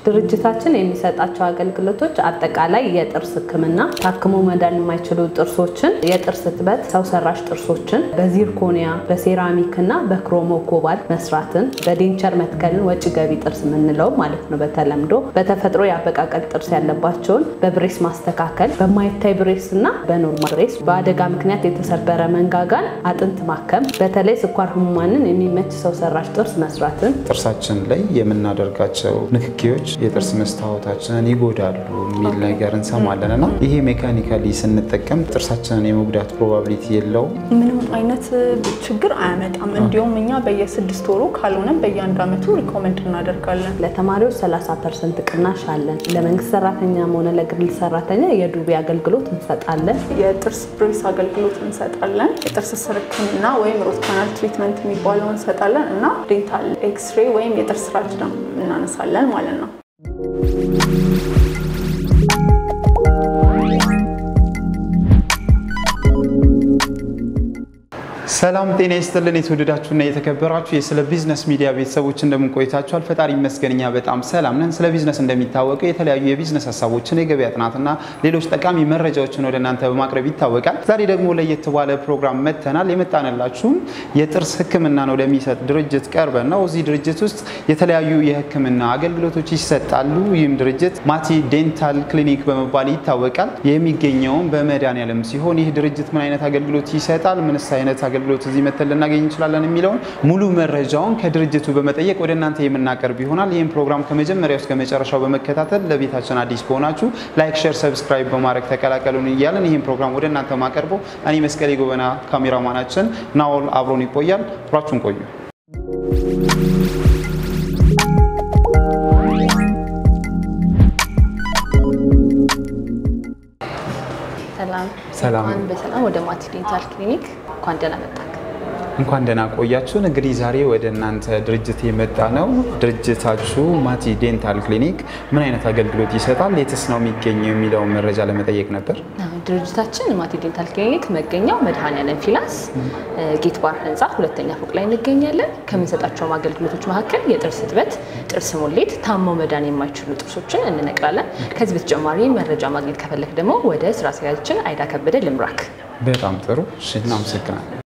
ድርጅታችን የሚሰጣቸው አገልግሎቶች አጠቃላይ የጥርስ ሕክምና፣ ታክሞ መዳን የማይችሉ ጥርሶችን፣ የጥርስ እጥበት፣ ሰው ሰራሽ ጥርሶችን በዚርኮኒያ በሴራሚክ እና በክሮሞ ኮባልት መስራትን፣ በዴንቸር መትከልን ወጪ ገቢ ጥርስ የምንለው ማለት ነው በተለምዶ በተፈጥሮ የአበቃቀል ጥርስ ያለባቸውን በብሬስ ማስተካከል፣ በማይታይ ብሬስ እና በኖርማል ብሬስ፣ በአደጋ ምክንያት የተሰበረ መንጋጋን አጥንት ማከም፣ በተለይ ስኳር ህሙማንን የሚመች ሰው ሰራሽ ጥርስ መስራትን ጥርሳችን ላይ የምናደርጋቸው ንክኪዎች የጥርስ መስታወታችንን ይጎዳሉ የሚል ነገር እንሰማለን እና ይሄ ሜካኒካሊ ስንጠቀም ጥርሳችንን የመጉዳት ፕሮባቢሊቲ የለውም። ምንም አይነት ችግር አያመጣም። እንዲሁም እኛ በየስድስት ወሩ ካልሆነም በየአንድ ዓመቱ ሪኮመንድ እናደርጋለን። ለተማሪዎች 30 ፐርሰንት ቅናሽ አለን። ለመንግስት ሰራተኛም ሆነ ለግል ሰራተኛ የዱቤ አገልግሎት እንሰጣለን። የጥርስ ብሬስ አገልግሎት እንሰጣለን። የጥርስ ስር ህክምና ወይም ሮት ካናል ትሪትመንት የሚባለው እንሰጣለን እና ዴንታል ኤክስሬ ወይም የጥርስ ራጅ ነው እናነሳለን ማለት ነው። ሰላም ጤና ይስጥልን። የተወደዳችሁና የተከበራችሁ የስለ ቢዝነስ ሚዲያ ቤተሰቦች እንደምን ቆይታችኋል? ፈጣሪ ይመስገን እኛ በጣም ሰላም ነን። ስለ ቢዝነስ እንደሚታወቀው የተለያዩ የቢዝነስ ሀሳቦችን፣ የገበያ ጥናትና ሌሎች ጠቃሚ መረጃዎችን ወደ እናንተ በማቅረብ ይታወቃል። ዛሬ ደግሞ ለየት ባለ ፕሮግራም መጥተናል። የመጣንላችሁም የጥርስ ሕክምና ነው ለሚሰጥ ድርጅት ቀርበን ነው። እዚህ ድርጅት ውስጥ የተለያዩ የሕክምና አገልግሎቶች ይሰጣሉ። ይህም ድርጅት ማቲ ዴንታል ክሊኒክ በመባል ይታወቃል። የሚገኘውም በመድኃኔዓለም ሲሆን ይህ ድርጅት ምን አይነት አገልግሎት ይሰጣል፣ ምንስ አይነት አገልግሎት እዚህ መተን ልናገኝ እንችላለን የሚለውን ሙሉ መረጃውን ከድርጅቱ በመጠየቅ ወደ እናንተ የምናቀርብ ይሆናል። ይህም ፕሮግራም ከመጀመሪያው እስከ መጨረሻው በመከታተል ለቤታችን አዲስ ከሆናችሁ ላይክ፣ ሼር፣ ሰብስክራይብ በማድረግ ተቀላቀሉን እያለን ይህም ፕሮግራም ወደ እናንተ ማቀርበው እኔ መስቀሌ ጎበና፣ ካሜራማናችን ናኦል አብሮን ይቆያል። አብራችሁን ቆዩ። ሰላም ሰላም። እንኳን በሰላም ወደ ማቲ ዴንታል ክሊኒክ እንኳን ደህና መጣክ። እንኳን ደህና ቆያችሁን። እንግዲህ ዛሬ ወደ እናንተ ድርጅት የመጣ ነው። ድርጅታችሁ ማቲ ዴንታል ክሊኒክ ምን አይነት አገልግሎት ይሰጣል፣ የትስ ነው የሚገኘው የሚለውን መረጃ ለመጠየቅ ነበር። ድርጅታችን ማቲ ዴንታል ክሊኒክ መገኛው መድኃኔዓለም ፊላንስ ጌት ባር ህንፃ ሁለተኛ ፎቅ ላይ እንገኛለን። ከምንሰጣቸውም አገልግሎቶች መካከል የጥርስ እጥበት፣ ጥርስ ሙሌት፣ ታመው መዳን የማይችሉ ጥርሶችን እንነቅላለን። ከዚህ በተጨማሪ መረጃ ማግኘት ከፈለክ ደግሞ ወደ ስራ አስኪያጃችን አይዳ ከበደ ልምራክ። በጣም ጥሩ እሺ፣ እናመሰግናለን።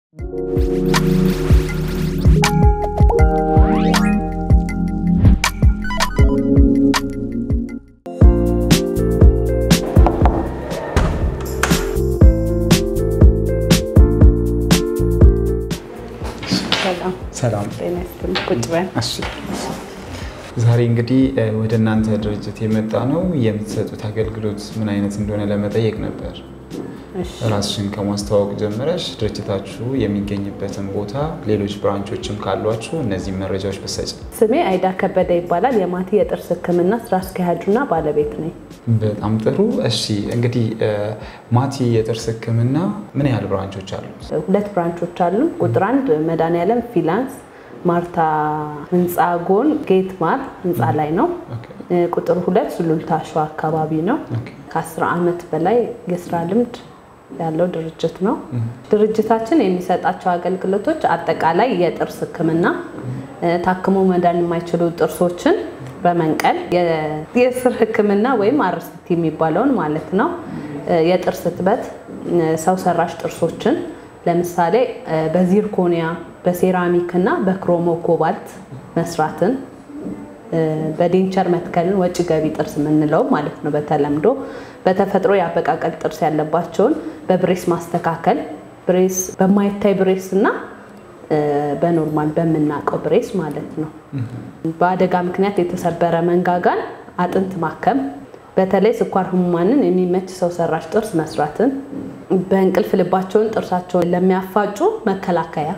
ሰላም ሰላም ጤና ይስጥልኝ። ቁጭ በል። እሺ ዛሬ እንግዲህ እ፣ ወደ እናንተ ድርጅት የመጣ ነው የምትሰጡት አገልግሎት ምን አይነት እንደሆነ ለመጠየቅ ነበር። እሺ። ራስሽን ከማስተዋወቅ ጀምረሽ ድርጅታችሁ የሚገኝበትን ቦታ፣ ሌሎች ብራንቾችም ካሏችሁ እነዚህ መረጃዎች ብትሰጪ። ስሜ አይዳ ከበደ ይባላል። የማቲ የጥርስ ህክምና ስራ አስኪያጁና ባለቤት ነኝ። በጣም ጥሩ። እሺ እንግዲህ እ፣ ማቲ የጥርስ ህክምና ምን ያህል ብራንቾች አሉት? ሁለት ብራንቾች አሉ። ቁጥር አንድ መድኃኔዓለም ፊላንስ ማርታ ህንፃ ጎን ጌት ማር ህንፃ ላይ ነው። ኦኬ፣ እ፣ ቁጥር ሁለት ሱሉልታ ሸዋ አካባቢ ነው። ኦኬ። ከአስር ዓመት በላይ የስራ ልምድ ያለው ድርጅት ነው። ድርጅታችን የሚሰጣቸው አገልግሎቶች አጠቃላይ የጥርስ ህክምና፣ እ፣ ታክሞ መዳን የማይችሉ ጥርሶችን በመንቀል የ- የስር ህክምና ወይም አርስቲ የሚባለውን ማለት ነው። እ፣ የጥርስ እጥበት፣ እ፣ ሰው ሰራሽ ጥርሶችን ለምሳሌ እ፣ በዚርኮኒያ በሴራሚክ እና በክሮሞ ኮባልት መስራትን እ፣ በዴንቸር መትከልን ወጪ ገቢ ጥርስ የምንለው ማለት ነው በተለምዶ በተፈጥሮ የአበቃቀል ጥርስ ያለባቸውን በብሬስ ማስተካከል ብሬስ በማይታይ ብሬስ እና እ፣ በኖርማል በምናውቀው ብሬስ ማለት ነው። በአደጋ ምክንያት የተሰበረ መንጋጋን አጥንት ማከም፣ በተለይ ስኳር ህሙማንን የሚመች ሰው ሰራሽ ጥርስ መስራትን፣ በእንቅልፍ ልባቸውን ጥርሳቸውን ለሚያፋጩ መከላከያ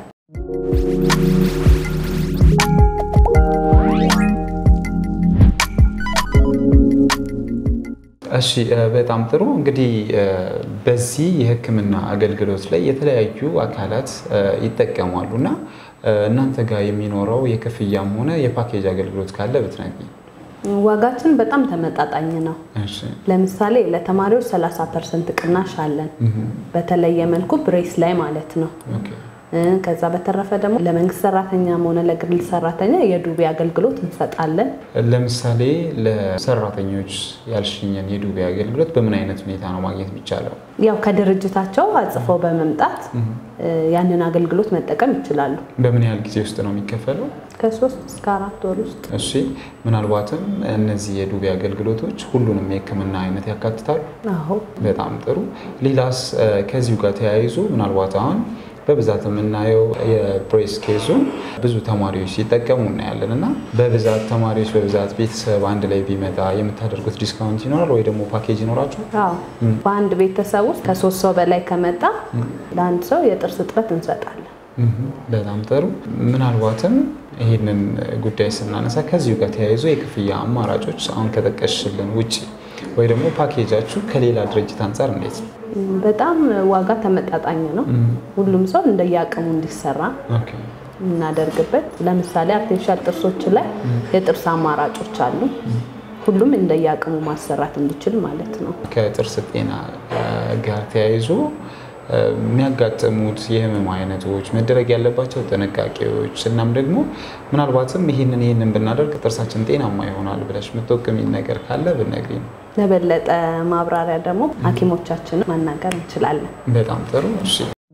እሺ እ፣ በጣም ጥሩ እንግዲህ እ፣ በዚህ የህክምና አገልግሎት ላይ የተለያዩ አካላት እ፣ ይጠቀማሉ እና እ፣ እናንተ ጋር የሚኖረው የክፍያም ሆነ የፓኬጅ አገልግሎት ካለ ብትነግሪኝ። ዋጋችን በጣም ተመጣጣኝ ነው። እሺ ለምሳሌ ለተማሪዎች 30 ፐርሰንት ቅናሽ አለን። በተለየ መልኩ ብሬስ ላይ ማለት ነው። ኦኬ ከዛ በተረፈ ደግሞ ለመንግስት ሰራተኛም ሆነ ለግል ሰራተኛ የዱቤ አገልግሎት እንሰጣለን። ለምሳሌ ለሰራተኞች ያልሽኝን የዱቤ አገልግሎት በምን አይነት ሁኔታ ነው ማግኘት የሚቻለው? ያው ከድርጅታቸው አጽፈው በመምጣት ያንን አገልግሎት መጠቀም ይችላሉ። በምን ያህል ጊዜ ውስጥ ነው የሚከፈለው? ከሶስት እስከ አራት ወር ውስጥ። እሺ፣ ምናልባትም እነዚህ የዱቤ አገልግሎቶች ሁሉንም የሕክምና አይነት ያካትታሉ? አዎ በጣም ጥሩ። ሌላስ ከዚሁ ጋር ተያይዞ ምናልባት አሁን በብዛት የምናየው የብሬስ ኬዙ ብዙ ተማሪዎች ሲጠቀሙ እናያለን እና በብዛት ተማሪዎች በብዛት ቤተሰብ አንድ ላይ ቢመጣ የምታደርጉት ዲስካውንት ይኖራል ወይ ደግሞ ፓኬጅ ይኖራችሁ? አዎ በአንድ ቤተሰብ ውስጥ ከሶስት ሰው በላይ ከመጣ ለአንድ ሰው የጥርስ እጥበት እንሰጣለን። በጣም ጥሩ። ምናልባትም ይህንን ጉዳይ ስናነሳ ከዚሁ ጋር ተያይዞ የክፍያ አማራጮች አሁን ከጠቀስሽልን ውጭ ወይ ደግሞ ፓኬጃችሁ ከሌላ ድርጅት አንጻር እንዴት ነው? በጣም ዋጋ ተመጣጣኝ ነው። ሁሉም ሰው እንደየአቅሙ እንዲሰራ ኦኬ። የምናደርግበት ለምሳሌ አርቲፊሻል ጥርሶች ላይ የጥርስ አማራጮች አሉ። ሁሉም እንደየአቅሙ ማሰራት እንዲችል ማለት ነው። ከጥርስ ጤና ጋር ተያይዞ የሚያጋጥሙት የህመም አይነቶች፣ መደረግ ያለባቸው ጥንቃቄዎች እናም ደግሞ ምናልባትም ይህንን ይህንን ብናደርግ ጥርሳችን ጤናማ ይሆናል ብለሽ የምትወቅሚኝ ነገር ካለ ብትነግሪኝ። ለበለጠ ማብራሪያ ደግሞ ሐኪሞቻችንን ማናገር እንችላለን። በጣም ጥሩ። እሺ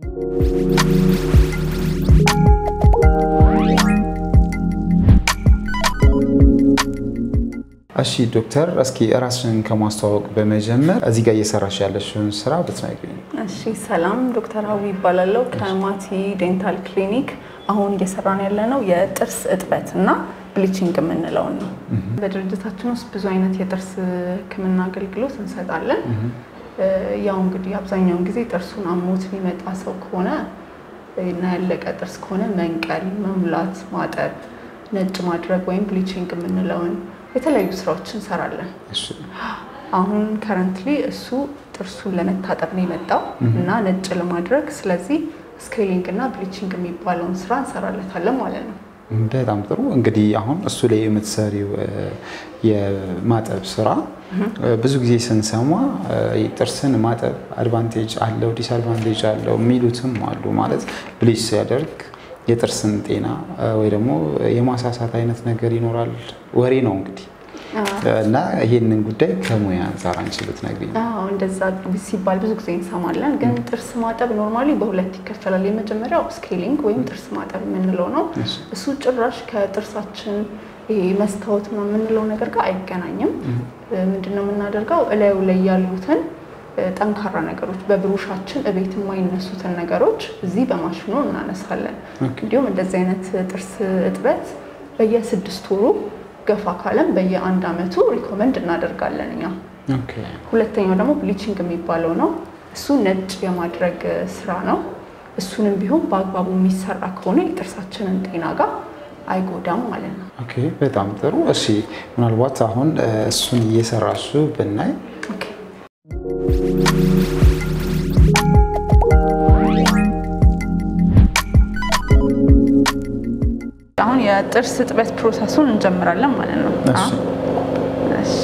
እሺ ዶክተር፣ እስኪ ራስሽን ከማስተዋወቅ በመጀመር እዚህ ጋር እየሰራሽ ያለሽውን ስራ ብትነግሪኝ። እሺ ሰላም፣ ዶክተር ሀዊ ይባላለው ከማቲ ዴንታል ክሊኒክ። አሁን እየሰራን ያለነው የጥርስ እጥበት እና ብሊቺንግ የምንለውን ነው። በድርጅታችን ውስጥ ብዙ አይነት የጥርስ ሕክምና አገልግሎት እንሰጣለን። ያው እንግዲህ አብዛኛውን ጊዜ ጥርሱን አሞት የሚመጣ ሰው ከሆነ እና ያለቀ ጥርስ ከሆነ መንቀል፣ መሙላት፣ ማጠብ፣ ነጭ ማድረግ ወይም ብሊቺንግ የምንለውን የተለያዩ ስራዎችን እንሰራለን። እሺ አሁን ከረንትሊ እሱ ጥርሱን ለመታጠብ ነው የመጣው እና ነጭ ለማድረግ ስለዚህ ስኬሊንግ እና ብሊቺንግ የሚባለውን ስራ እንሰራለታለን ማለት ነው። በጣም ጥሩ። እንግዲህ አሁን እሱ ላይ የምትሰሪው የማጠብ ስራ ብዙ ጊዜ ስንሰማ ጥርስን ማጠብ አድቫንቴጅ አለው ዲስአድቫንቴጅ አለው የሚሉትም አሉ። ማለት ብሊች ሲያደርግ የጥርስን ጤና ወይ ደግሞ የማሳሳት አይነት ነገር ይኖራል ወሬ ነው እንግዲህ እና ይህንን ጉዳይ ከሙያ አንጻር አንቺ ብትነግሪኝ። አዎ እንደዛ ሲባል ብዙ ጊዜ እንሰማለን። ግን ጥርስ ማጠብ ኖርማሊ በሁለት ይከፈላል። የመጀመሪያው ስኬሊንግ ወይም ጥርስ ማጠብ የምንለው ነው። እሱ ጭራሽ ከጥርሳችን ይሄ መስታወት ነው የምንለው ነገር ጋር አይገናኝም። ምንድነው የምናደርገው እላዩ ላይ ያሉትን ጠንካራ ነገሮች በብሩሻችን እቤት የማይነሱትን ነገሮች እዚህ በማሽኑ እናነሳለን። እንዲሁም እንደዚህ አይነት ጥርስ እጥበት በየስድስት ወሩ ገፋ ካለም በየአንድ አመቱ ሪኮመንድ እናደርጋለን እኛ። ኦኬ። ሁለተኛው ደግሞ ብሊቺንግ የሚባለው ነው። እሱ ነጭ የማድረግ ስራ ነው። እሱንም ቢሆን በአግባቡ የሚሰራ ከሆነ የጥርሳችንን ጤና ጋር አይጎዳም ማለት ነው። ኦኬ፣ በጣም ጥሩ። እሺ፣ ምናልባት አሁን እሱን እየሰራሹ ብናይ ኦኬ። አሁን የጥርስ እጥበት ፕሮሰሱን እንጀምራለን ማለት ነው። እሺ። አዎ። እሺ።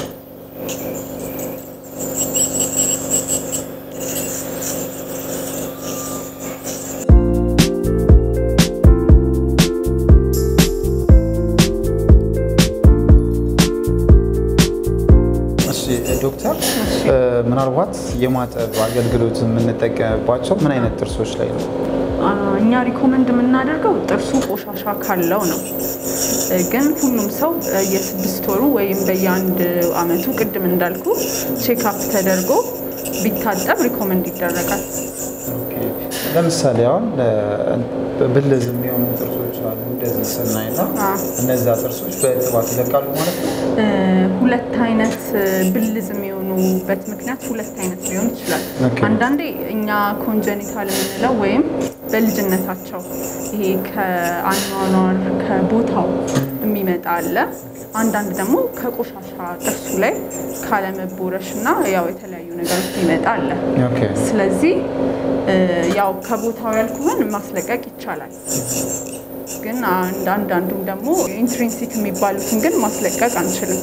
እሺ ዶክተር፣ ምናልባት የማጠብ አገልግሎት የምንጠቀምባቸው ምን አይነት ጥርሶች ላይ ነው? እኛ ሪኮመንድ የምናደርገው ጥርሱ ቆሻሻ ካለው ነው። ግን ሁሉም ሰው የስድስት ወሩ ወይም በየአንድ አመቱ ቅድም እንዳልኩ ቼክአፕ ተደርጎ ቢታጠብ ሪኮመንድ ይደረጋል። ለምሳሌ አሁን ብልዝ የሚሆኑ ጥርሶች አሉ። እንደዚህ ስናይ ነው አዎ። እነዛ ጥርሶች በእጥባት ይለቃሉ ማለት ነው። ሁለት አይነት ብልዝ የሚሆኑበት ምክንያት ሁለት አይነት ሊሆን ይችላል። ኦኬ። አንዳንዴ እኛ ኮንጀኒታል የምንለው ወይም በልጅነታቸው ይሄ ከአኗኗር ከቦታው የሚመጣ አለ። አንዳንድ ደግሞ ከቆሻሻ ጥርሱ ላይ ካለመቦረሽ እና ያው የተለያዩ ነገሮች የሚመጣ አለ። ኦኬ። ስለዚህ እ ያው ከቦታው ያልኩህን ማስለቀቅ ይቻላል። ግን አንድ አንዳንዱም ደግሞ ኢንትሪንሲክ የሚባሉትን ግን ማስለቀቅ አንችልም።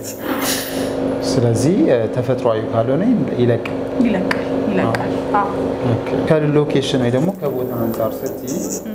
ስለዚህ ተፈጥሯዊ ካልሆነ ይለቃል። ይለቃል ይለቃል። አዎ ከሎኬሽን ወይ ደግሞ ከቦታ አንጻር ስትይ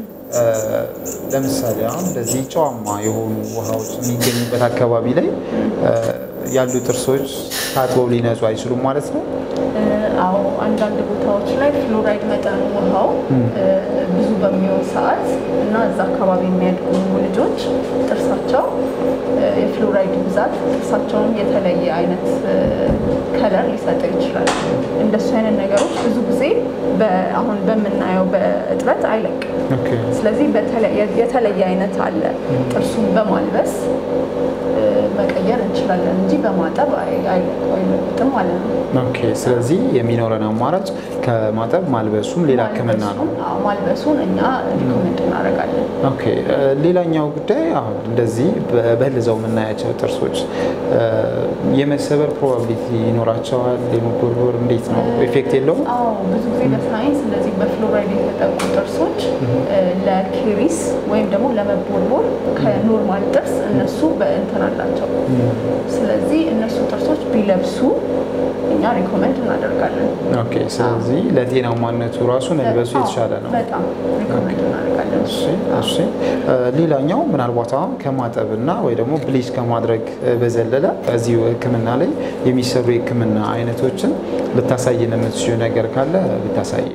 ለምሳሌ አሁን እንደዚህ ጨዋማ የሆኑ ውሃዎች የሚገኙበት አካባቢ ላይ ያሉ ጥርሶች ታጥበው ሊነጹ አይችሉም ማለት ነው። አዎ አንዳንድ ቦታዎች ላይ ፍሎራይድ መጠኑ ውሃው ብዙ በሚሆን ሰዓት እና እዛ አካባቢ የሚያድጉ ልጆች ጥርሳቸው የፍሎራይድ ብዛት ጥርሳቸውን የተለየ አይነት ከለር ሊሰጠው ይችላል። እንደሱ አይነት ነገሮች ብዙ ጊዜ አሁን በምናየው በእጥበት አይለቅም። ስለዚህ የተለየ አይነት አለ። ጥርሱን በማልበስ መቀየር እንችላለን እንጂ በማጠብ አይለቅም ማለት ነው። ኦኬ። ስለዚህ የሚኖረን አማራጭ ከማጠብ ማልበሱም ሌላ ሕክምና ነው። ማልበሱን እኛ ሪኮመንድ እናደርጋለን። ኦኬ። ሌላኛው ጉዳይ አሁን እንደዚህ በህልዘው የምናያቸው ጥርሶች የመሰበር ፕሮባቢሊቲ ይኖራቸዋል። የመጎርጎር እንዴት ነው? ኢፌክት የለውም? አዎ ብዙ ጊዜ በሳይንስ እንደዚህ በፍሎራይድ የተጠቁ ጥርሶች ለኬሪስ ወይም ደግሞ ለመቦርቦር ከኖርማል ጥርስ እነሱ በእንትን አላቸው። ስለዚህ እነሱ ጥርሶች ቢለብሱ እኛ ሪኮመንድ እናደርጋለን። ኦኬ። ስለዚህ ለጤናማነቱ ራሱ መልበሱ የተሻለ ነው። በጣም ሪኮመንድ እናደርጋለን። እሺ፣ እሺ። ሌላኛው ምናልባት አሁን ከማጠብና ወይ ደግሞ ብሊች ከማድረግ በዘለለ እዚሁ ህክምና ላይ የሚሰሩ የህክምና አይነቶችን ልታሳየን የምትችይው ነገር ካለ ብታሳየን።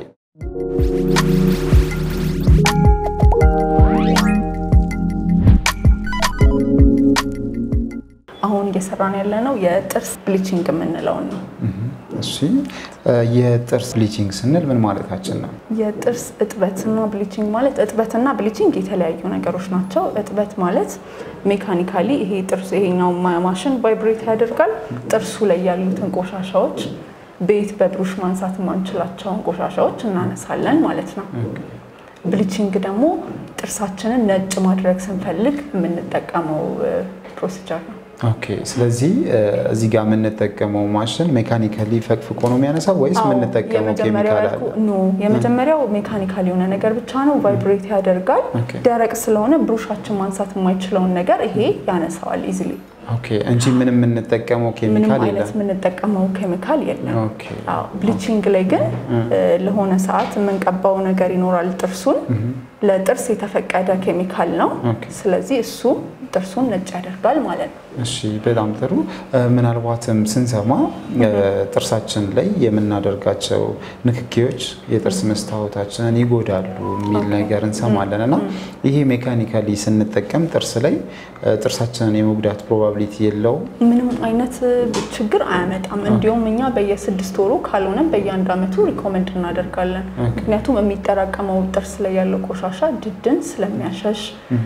አሁን እየሰራን ያለ ነው የጥርስ ብሊቺንግ የምንለውን ነው። እሺ የጥርስ ብሊቺንግ ስንል ምን ማለታችን ነው? የጥርስ እጥበትና ብሊቺንግ ማለት እጥበትና ብሊቺንግ የተለያዩ ነገሮች ናቸው። እጥበት ማለት ሜካኒካሊ ይሄ ጥርስ ይሄኛው ማሽን ቫይብሬት ያደርጋል። ጥርሱ ላይ ያሉትን ቆሻሻዎች ቤት በብሩሽ ማንሳት የማንችላቸውን ቆሻሻዎች እናነሳለን ማለት ነው። ብሊቺንግ ደግሞ ጥርሳችንን ነጭ ማድረግ ስንፈልግ የምንጠቀመው ፕሮሲጀር ነው። ኦኬ። ስለዚህ እዚህ ጋር የምንጠቀመው ማሽን ሜካኒካሊ ፈቅፍቆ ነው የሚያነሳው ወይስ የምንጠቀመው ኬሚካል አለ? ኖ የመጀመሪያው ሜካኒካል የሆነ ነገር ብቻ ነው፣ ቫይብሬት ያደርጋል። ኦኬ። ደረቅ ስለሆነ ብሩሻችን ማንሳት የማይችለውን ነገር ይሄ ያነሳዋል ኢዝሊ። ኦኬ። እንጂ ምንም የምንጠቀመው ምንም ኬሚካል አይነት የለም። የምንጠቀመው ኬሚካል የለም። ኦኬ። አዎ፣ ብሊቺንግ ላይ ግን ለሆነ ሰዓት የምንቀባው ነገር ይኖራል። ጥርሱን ለጥርስ የተፈቀደ ኬሚካል ነው። ኦኬ። ስለዚህ እሱ ጥርሱን ነጭ ያደርጋል ማለት ነው። እሺ በጣም ጥሩ። ምናልባትም ስንሰማ ጥርሳችን ላይ የምናደርጋቸው ንክኪዎች የጥርስ መስታወታችንን ይጎዳሉ የሚል ነገር እንሰማለን እና ይሄ ሜካኒካሊ ስንጠቀም ጥርስ ላይ ጥርሳችንን የመጉዳት ፕሮባቢሊቲ የለውም? ምንም አይነት ችግር አያመጣም። እንዲሁም እኛ በየስድስት ወሩ ካልሆነም በየአንድ ዓመቱ ሪኮመንድ እናደርጋለን። ምክንያቱም የሚጠራቀመው ጥርስ ላይ ያለው ቆሻሻ ድድን ስለሚያሸሽ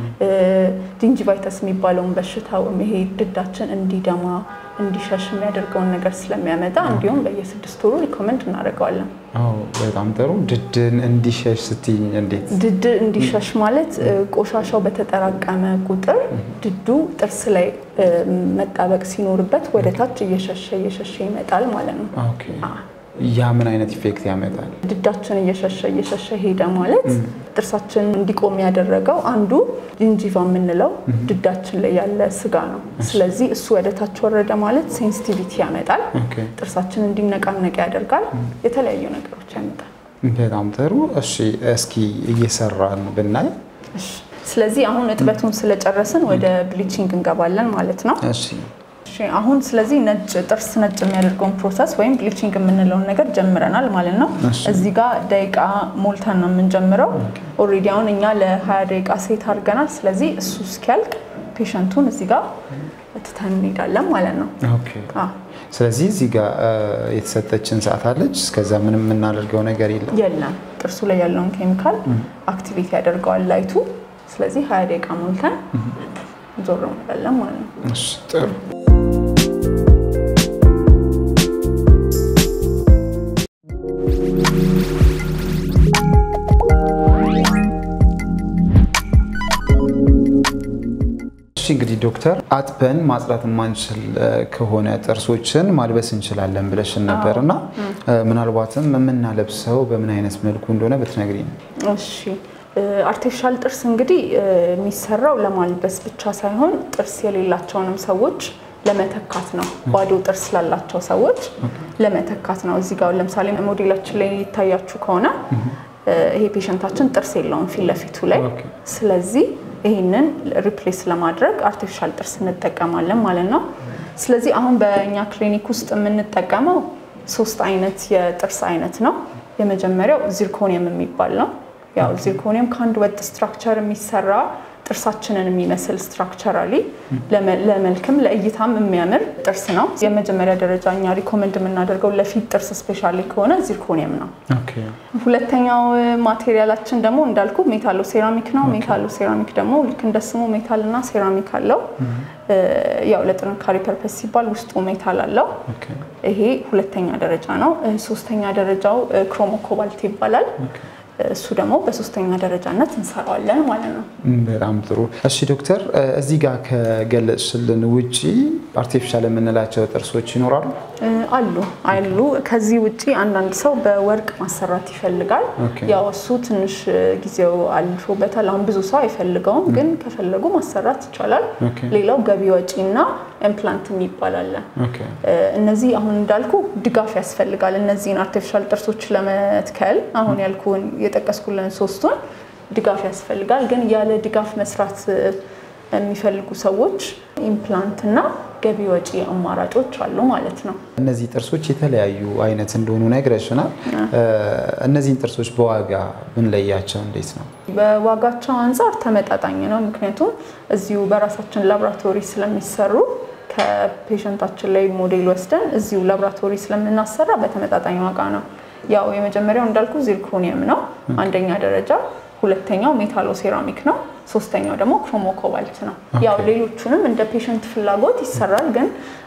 ጂንጂቫይተስ የሚባለውን በሽታ ይሄ ድዳችን እንዲደማ እንዲሸሽ የሚያደርገውን ነገር ስለሚያመጣ እንዲሁም በየስድስት ወሩ ሪኮመንድ እናደርገዋለን። አዎ በጣም ጥሩ። ድድን እንዲሸሽ ስትይ እንዴት? ድድ እንዲሸሽ ማለት ቆሻሻው በተጠራቀመ ቁጥር ድዱ ጥርስ ላይ መጣበቅ ሲኖርበት ወደ ታች እየሸሸ እየሸሸ ይመጣል ማለት ነው። ኦኬ። ያ ምን አይነት ኢፌክት ያመጣል? ድዳችን እየሸሸ እየሸሸ ሄደ ማለት ጥርሳችን እንዲቆም ያደረገው አንዱ ጂንጂቫ የምንለው ድዳችን ላይ ያለ ስጋ ነው። ስለዚህ እሱ ወደ ታች ወረደ ማለት ሴንሲቲቪቲ ያመጣል። ኦኬ። ጥርሳችን እንዲነቃነቅ ያደርጋል። የተለያዩ ነገሮች ያመጣል። በጣም ጥሩ። እሺ እስኪ እየሰራን ብናይ። እሺ፣ ስለዚህ አሁን እጥበቱን ስለጨረስን ወደ ብሊቺንግ እንገባለን ማለት ነው። እሺ እሺ አሁን ስለዚህ ነጭ ጥርስ ነጭ የሚያደርገውን ፕሮሰስ ወይም ብሊቺንግ የምንለውን ነገር ጀምረናል ማለት ነው። እሺ። እዚህ ጋር ደቂቃ ሞልተን ነው የምንጀምረው። ኦልሬዲ አሁን እኛ ለ20 ደቂቃ ሴት አድርገናል። ስለዚህ እሱ እስኪያልቅ ፔሸንቱን እዚህ ጋር ትተን እንሄዳለን ማለት ነው። ኦኬ። አዎ፣ ስለዚህ እዚህ ጋር የተሰጠችን ሰዓት አለች። እስከዛ ምንም የምናደርገው ነገር የለም። የለም ጥርሱ ላይ ያለውን ኬሚካል አክቲቬት ያደርገዋል ላይቱ። ስለዚህ 20 ደቂቃ ሞልተን ዞር እንላለን ማለት ነው። እሺ ጥሩ። እሺ እንግዲህ ዶክተር አጥበን ማጽዳት የማንችል ከሆነ ጥርሶችን ማልበስ እንችላለን ብለሽን ነበር እና ምናልባትም የምናለብሰው በምን አይነት መልኩ እንደሆነ ብትነግሪኝ። እሺ አርቲፊሻል ጥርስ እንግዲህ የሚሰራው ለማልበስ ብቻ ሳይሆን ጥርስ የሌላቸውንም ሰዎች ለመተካት ነው። ባዶ ጥርስ ላላቸው ሰዎች ለመተካት ነው። እዚህ ጋር ለምሳሌ ሞዴላችን ላይ ይታያችሁ ከሆነ ይሄ ፔሸንታችን ጥርስ የለውም ፊት ለፊቱ ላይ። ኦኬ። ስለዚህ ይህንን ሪፕሌስ ለማድረግ አርቲፊሻል ጥርስ እንጠቀማለን ማለት ነው። ስለዚህ አሁን በእኛ ክሊኒክ ውስጥ የምንጠቀመው ሶስት አይነት የጥርስ አይነት ነው። የመጀመሪያው ዚርኮኒየም የሚባል ነው። ያው ዚርኮኒየም ከአንድ ወጥ ስትራክቸር የሚሰራ ጥርሳችንን የሚመስል ስትራክቸራሊ ለመልክም ለእይታም የሚያምር ጥርስ ነው። የመጀመሪያ ደረጃ እኛ ሪኮመንድ የምናደርገው ለፊት ጥርስ ስፔሻሊ ከሆነ ዚርኮኒየም ነው። ኦኬ ሁለተኛው ማቴሪያላችን ደግሞ እንዳልኩ ሜታሎ ሴራሚክ ነው። ሜታሎ ሴራሚክ ደግሞ ልክ እንደ ስሙ ሜታል እና ሴራሚክ አለው። ያው ለጥንካሬ ፐርፐስ ሲባል ውስጡ ሜታል አለው። ኦኬ ይሄ ሁለተኛ ደረጃ ነው። ሶስተኛ ደረጃው ክሮሞ ኮባልት ይባላል። እሱ ደግሞ በሶስተኛ ደረጃነት እንሰራዋለን ማለት ነው። በጣም ጥሩ። እሺ ዶክተር፣ እዚህ ጋር ከገለጽሽልን ውጪ አርቲፊሻል የምንላቸው ጥርሶች ይኖራሉ? አሉ አሉ። ከዚህ ውጪ አንዳንድ ሰው በወርቅ ማሰራት ይፈልጋል። ኦኬ። ያው እሱ ትንሽ ጊዜው አልፎበታል። አሁን ብዙ ሰው አይፈልገውም፣ ግን ከፈለጉ ማሰራት ይቻላል። ኦኬ። ሌላው ገቢ ወጪ እና ኢምፕላንት የሚባል አለ። ኦኬ እነዚህ አሁን እንዳልኩ ድጋፍ ያስፈልጋል። እነዚህን አርቲፊሻል ጥርሶች ለመትከል አሁን ያልኩን የጠቀስኩልን ሶስቱን ድጋፍ ያስፈልጋል። ግን ያለ ድጋፍ መስራት የሚፈልጉ ሰዎች ኢምፕላንት እና ገቢ ወጪ አማራጮች አሉ ማለት ነው። እነዚህ ጥርሶች የተለያዩ አይነት እንደሆኑ ነግረሽናል። እነዚህን ጥርሶች በዋጋ ብንለያቸው እንዴት ነው? በዋጋቸው አንጻር ተመጣጣኝ ነው። ምክንያቱም እዚሁ በራሳችን ላብራቶሪ ስለሚሰሩ ከፔሸንታችን ላይ ሞዴል ወስደን እዚሁ ላብራቶሪ ስለምናሰራ በተመጣጣኝ ዋጋ ነው። ያው የመጀመሪያው እንዳልኩ ዚርኮኒየም ነው አንደኛ ደረጃ፣ ሁለተኛው ሜታሎ ሴራሚክ ነው፣ ሶስተኛው ደግሞ ክሮሞ ኮባልት ነው። ያው ሌሎቹንም እንደ ፔሸንት ፍላጎት ይሰራል፣ ግን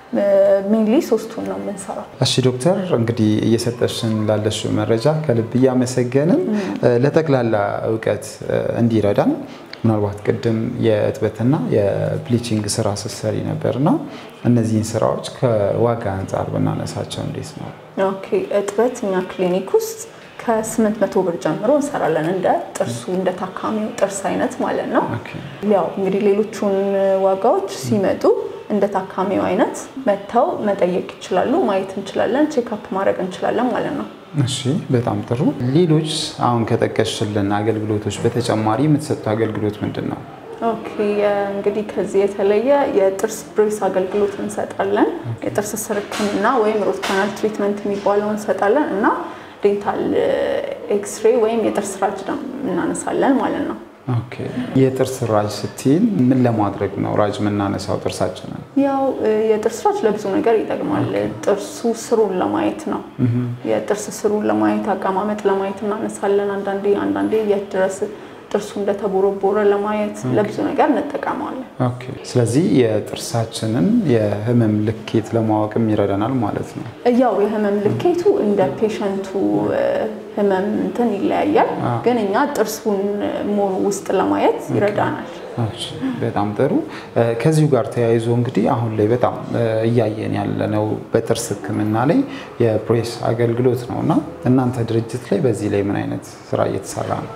ሜንሊ ሶስቱን ነው የምንሰራው። እሺ ዶክተር እንግዲህ እየሰጠሽን ላለሽው መረጃ ከልብ እያመሰገንን ለጠቅላላ እውቀት እንዲረዳን ምናልባት ቅድም የእጥበትና የብሊቺንግ ስራ ስትሰሪ ነበርና እነዚህን ስራዎች ከዋጋ አንጻር ብናነሳቸው እንዴት ነው? ኦኬ እጥበት እኛ ክሊኒክ ውስጥ ከስምንት መቶ ብር ጀምሮ እንሰራለን። እንደ ጥርሱ እንደ ታካሚው ጥርስ አይነት ማለት ነው። ኦኬ። ያው እንግዲህ ሌሎቹን ዋጋዎች ሲመጡ እንደ ታካሚው አይነት መጥተው መጠየቅ ይችላሉ። ማየት እንችላለን፣ ቼክአፕ ማድረግ እንችላለን ማለት ነው። እሺ በጣም ጥሩ። ሌሎች አሁን ከጠቀስሽልን አገልግሎቶች በተጨማሪ የምትሰጡት አገልግሎት ምንድን ነው? ኦኬ እንግዲህ ከዚህ የተለየ የጥርስ ብሬስ አገልግሎት እንሰጣለን። የጥርስ ስር ሕክምና ወይም ሮት ካናል ትሪትመንት የሚባለው እንሰጣለን እና ዴንታል ኤክስሬ ወይም የጥርስ ራጅ ደግሞ እናነሳለን ማለት ነው። ኦኬ። የጥርስ ራጅ ስትይን ምን ለማድረግ ነው ራጅ የምናነሳው ጥርሳችንን? ያው የጥርስ ራጅ ለብዙ ነገር ይጠቅማል። ጥርሱ ስሩን ለማየት ነው። የጥርስ ስሩን ለማየት አቀማመጥ ለማየት እናነሳለን። አንዳንዴ አንዳንዴ የት ድረስ ጥርሱ እንደተቦረቦረ ለማየት ለብዙ ነገር እንጠቀመዋለን። ኦኬ። ስለዚህ የጥርሳችንን የህመም ልኬት ለማወቅም ይረዳናል ማለት ነው። ያው የህመም ልኬቱ እንደ ፔሸንቱ ህመም እንትን ይለያያል። ግን እኛ ጥርሱን ሞር ውስጥ ለማየት ይረዳናል። እሺ፣ በጣም ጥሩ። ከዚሁ ጋር ተያይዞ እንግዲህ አሁን ላይ በጣም እያየን ያለነው በጥርስ ህክምና ላይ የብሬስ አገልግሎት ነው እና እናንተ ድርጅት ላይ በዚህ ላይ ምን አይነት ስራ እየተሰራ ነው?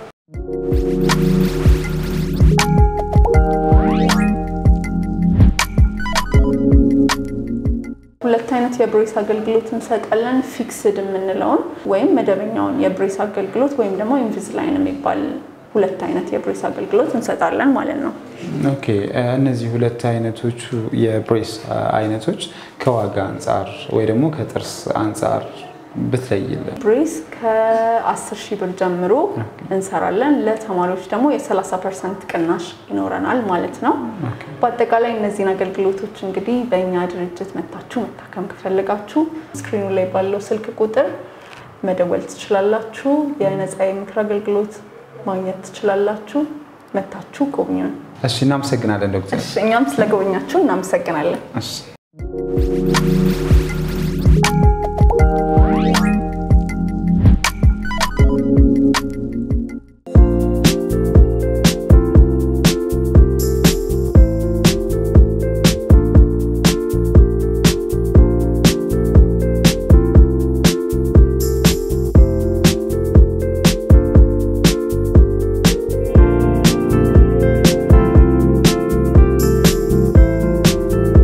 ሁለት አይነት የብሬስ አገልግሎት እንሰጣለን። ፊክስድ የምንለውን ወይም መደበኛውን የብሬስ አገልግሎት ወይም ደግሞ ኢንቪዝላይን የሚባል ሁለት አይነት የብሬስ አገልግሎት እንሰጣለን ማለት ነው። ኦኬ እነዚህ ሁለት አይነቶቹ የብሬስ አይነቶች ከዋጋ አንጻር ወይ ደግሞ ከጥርስ አንጻር ብትለይልን። ብሬስ ከ10 ሺህ ብር ጀምሮ እንሰራለን። ለተማሪዎች ደግሞ የ30 ፐርሰንት ቅናሽ ይኖረናል ማለት ነው። በአጠቃላይ እነዚህን አገልግሎቶች እንግዲህ በእኛ ድርጅት መታችሁ መታከም ከፈለጋችሁ ስክሪኑ ላይ ባለው ስልክ ቁጥር መደወል ትችላላችሁ። የነፃ የምክር አገልግሎት ማግኘት ትችላላችሁ። መታችሁ ጎብኙን። እሺ እናመሰግናለን ዶክተር። እሺ፣ እኛም ስለጎበኛችሁ እናመሰግናለን። እሺ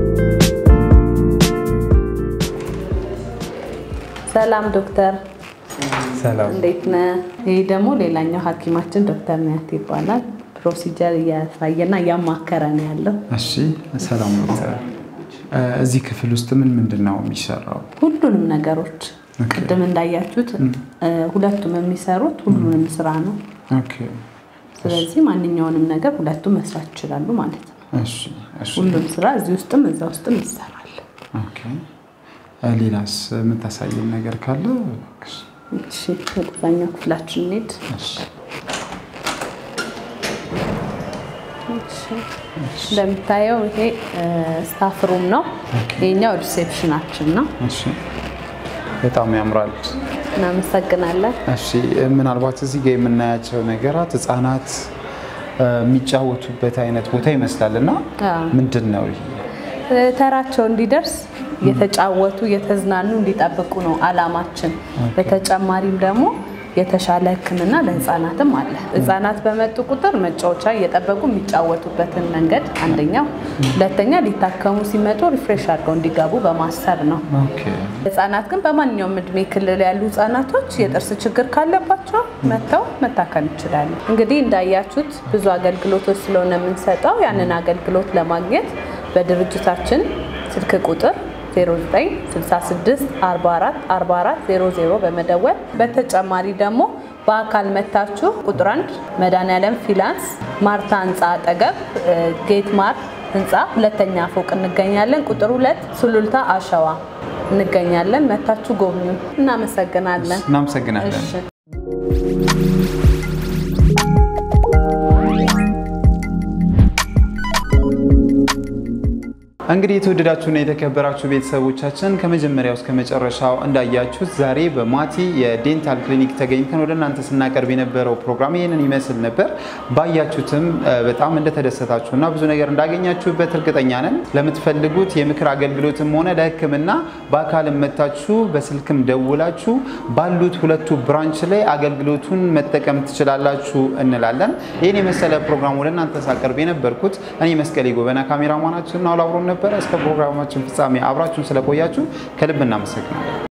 ሰላም ዶክተር፣ ሰላም እንዴት ነህ? ይህ ደግሞ ሌላኛው ሐኪማችን ዶክተር ኒያት ይባላል። ፕሮሲጀር እያሳየና እያማከረ ነው ያለው። እሺ፣ ሰላም ዶክተር። እዚህ ክፍል ውስጥ ምን ምንድን ነው የሚሰራው? ሁሉንም ነገሮች ኦኬ። ቅድም እንዳያችሁት እ፣ ሁለቱም የሚሰሩት ሁሉንም ስራ ነው። ኦኬ፣ ስለዚህ ማንኛውንም ነገር ሁለቱም መስራት ይችላሉ ማለት ነው። እሺ፣ እሺ። ሁሉም ስራ እዚህ ውስጥም እዛ ውስጥም ይሰራል። ኦኬ። ሌላስ የምታሳየን ነገር ካለ? እሺ ወደዛኛው ክፍላችን እንሂድ። እሺ፣ እሺ። እንደምታየው ይሄ ስታፍ ሩም ነው። ይሄኛው ሪሴፕሽናችን ነው። እሺ። በጣም ያምራል። እናመሰግናለን። እሺ ምናልባት እዚህ ጋር የምናያቸው ነገራት ህጻናት እ፣ የሚጫወቱበት አይነት ቦታ ይመስላል እና አዎ። ምንድን ነው ይሄ? እ፣ ተራቸው እንዲደርስ እየተጫወቱ እየተዝናኑ እንዲጠብቁ ነው አላማችን። በተጨማሪም ደግሞ የተሻለ ሕክምና ለህፃናትም አለ። ህፃናት በመጡ ቁጥር መጫወቻ እየጠበቁ የሚጫወቱበትን መንገድ አንደኛው፣ ሁለተኛ ሊታከሙ ሲመጡ ሪፍሬሽ አድርገው እንዲገቡ በማሰብ ነው። ኦኬ ህጻናት ግን በማንኛውም እድሜ ክልል ያሉ ህጻናቶች የጥርስ ችግር ካለባቸው መጥተው መታከም ይችላሉ። እንግዲህ እንዳያችሁት ብዙ አገልግሎቶች ስለሆነ የምንሰጠው ያንን አገልግሎት ለማግኘት በድርጅታችን ስልክ ቁጥር 0966 44 44 00 በመደወል በተጨማሪ ደግሞ በአካል መታችሁ ቁጥር አንድ መድኃኒዓለም ፊላንስ ማርታ ህንፃ አጠገብ እ፣ ጌት ማር ህንፃ ሁለተኛ ፎቅ እንገኛለን። ቁጥር ሁለት ሱሉልታ አሸዋ እንገኛለን። መታችሁ ጎብኙ። እናመሰግናለን። እናመሰግናለን። እሺ። እንግዲህ የተወደዳችሁና የተከበራችሁ ቤተሰቦቻችን ከመጀመሪያው እስከ መጨረሻው እንዳያችሁት ዛሬ በማቲ የዴንታል ክሊኒክ ተገኝተን ወደ እናንተ ስናቀርብ የነበረው ፕሮግራም ይህንን ይመስል ነበር። ባያችሁትም እ፣ በጣም እንደተደሰታችሁና ብዙ ነገር እንዳገኛችሁበት እርግጠኛ ነን። ለምትፈልጉት የምክር አገልግሎትም ሆነ ለሕክምና በአካልም መታችሁ በስልክም ደውላችሁ ባሉት ሁለቱ ብራንች ላይ አገልግሎቱን መጠቀም ትችላላችሁ እንላለን። ይህን የመሰለ ፕሮግራም ወደ እናንተ ሳቀርብ የነበርኩት እኔ መስቀሌ ጎበና ካሜራማናችን ነው አብሮን ነበረ። እስከ ፕሮግራማችን ፍጻሜ አብራችሁን ስለቆያችሁ ከልብ እናመሰግናለን።